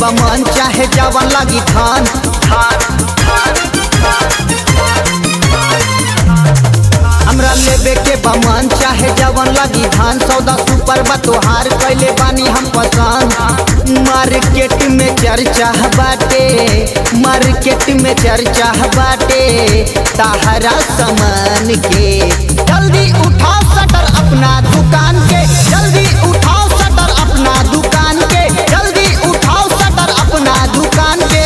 बमन चाहे जवन लगी थान हमरा लेबे के बमन चाहे जवन लगी धान सौदा सुपर बा तोहार कैले बानी हम पसंद मार्केट में चर्चा बाटे मार्केट में चर्चा बाटे ताहरा सामान के जल्दी उठाओ शटर अपना दुकान के जल्दी उठाओ शटर अपना दुकान के जल्दी उठाओ शटर अपना दुकान के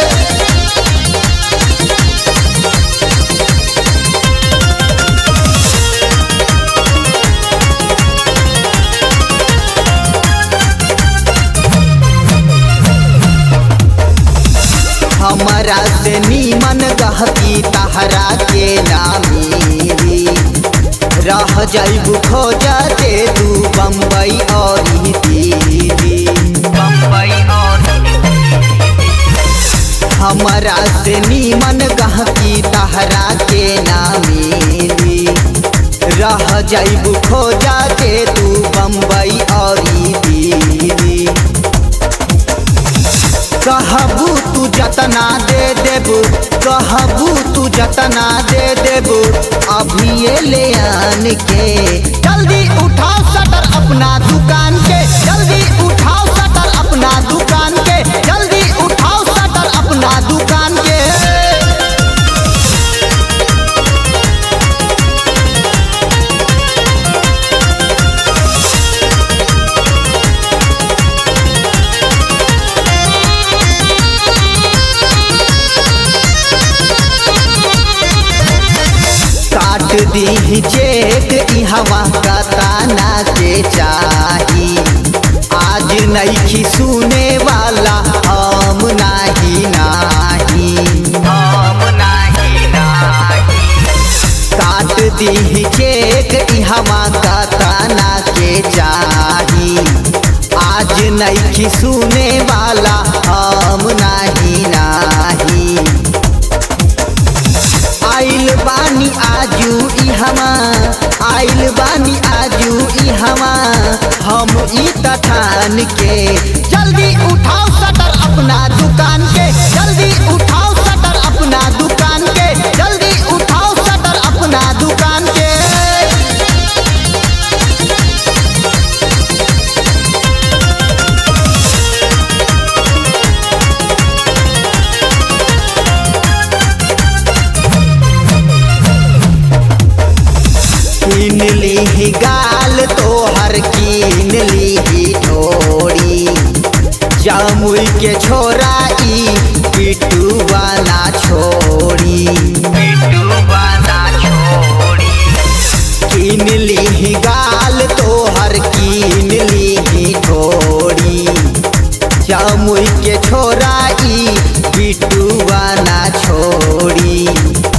हमारा से नीमन गहकी तहरा के नामी रह जाइबू खोजा दे तू बम्बई और दिल्ली बम्बई और हमारा से नीमन गहकी तहरा के नामी रह जाइबू खोजा दे तू बम्बई और दिल्ली कहबू तू जतना दे देबू कहबू तू जतना दे देबू अभी ये ले आन के जल्दी उठाओ शटर अपना दुकान के जल्दी उठाओ शटर अपना दुकान के जल्दी उठाओ शटर अपना दुकान के काट दी चेक इहवा का ताना के चाही आज नईखी सुने वाला हम नाही नाही हम नाही नाही काट दी चेक इहवा का ताना के चाही आज नईखी सुने वाला हम नाही नाही आइल बानी आजू इहमा आइल बानी आजू इहमा हम ई तठान के जल्दी उठाओ शटर अपना दुकान के जल्दी उठाओ शटर अपना दुकान के जल्दी उठाओ शटर अपना दुकान के कीन ली गाल तोहर कीन ली ढोरी जामुई के छोरा ई पिटू वाला छोड़ी पिटू वाला छोड़ी कीन ली गाल तोहर कीन ली ढोरी जामुई के छोरा ई पिटू वाला छोड़ी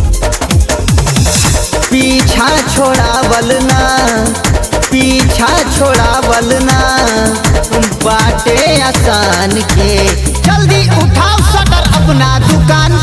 पीछा छोड़ावल ना पीछा छोड़ावल ना बाटे आसान के जल्दी उठाओ शटर अपना दुकान